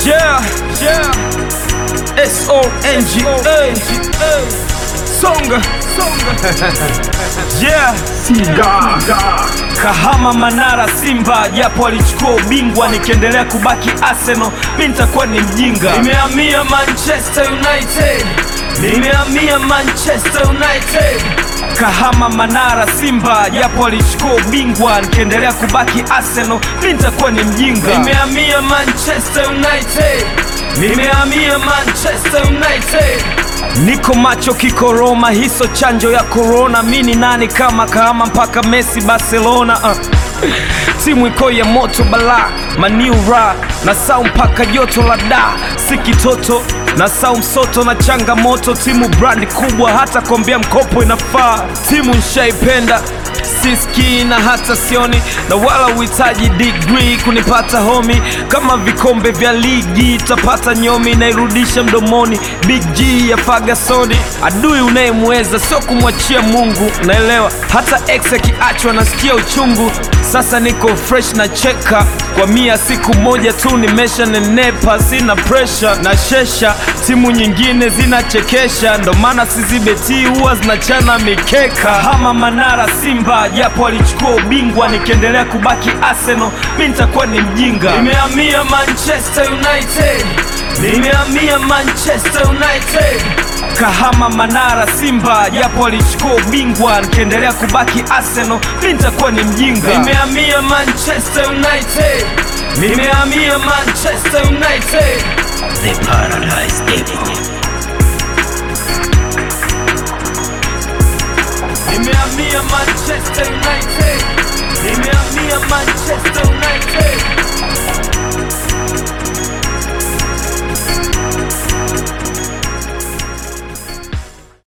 Yeah, yeah. S-O-N-G-A. Songa, songa. Yeah. Kahama, Manara, Simba japo alichukua ubingwa, nikiendelea kubaki Arsenal mi nitakuwa ni mjinga. Nimehamia Manchester United, nimehamia Manchester United. Kahama, Manara, Simba japo alichukua ubingwa, nikiendelea kubaki Arsenal mi nitakuwa ni mjinga. Nimehamia Manchester United, nimehamia Manchester United. Niko macho kiko Roma, hiso chanjo ya corona. Mi ni nani kama Kahama mpaka Messi Barcelona uh. Timu iko ya moto bala maniura na sau mpaka joto la da si kitoto na sau msoto na changamoto. Timu brandi kubwa, hata kuambia mkopo inafaa. Timu nshaipenda siski na hata sioni na wala uhitaji degree kunipata homi kama vikombe vya ligi tapata nyomi nairudisha mdomoni big g ya fagasoni adui unayemweza sio kumwachia mungu naelewa hata ex akiachwa nasikia uchungu sasa niko fresh na cheka kwa mia siku moja tu nimesha nenepa sina presha na shesha timu nyingine zinachekesha ndo maana sizibeti huwa zinachana mikeka hama manara simba japo alichukua ubingwa nikiendelea kubaki arsenal mi nitakuwa ni mjinga nimehamia manchester united nimehamia manchester united kahama manara simba japo alichukua ubingwa nikiendelea kubaki arsenal mi nitakuwa ni mjinga nimehamia manchester united nimehamia manchester united The Paradise Depot. nimehamia manchester united nimehamia manchester united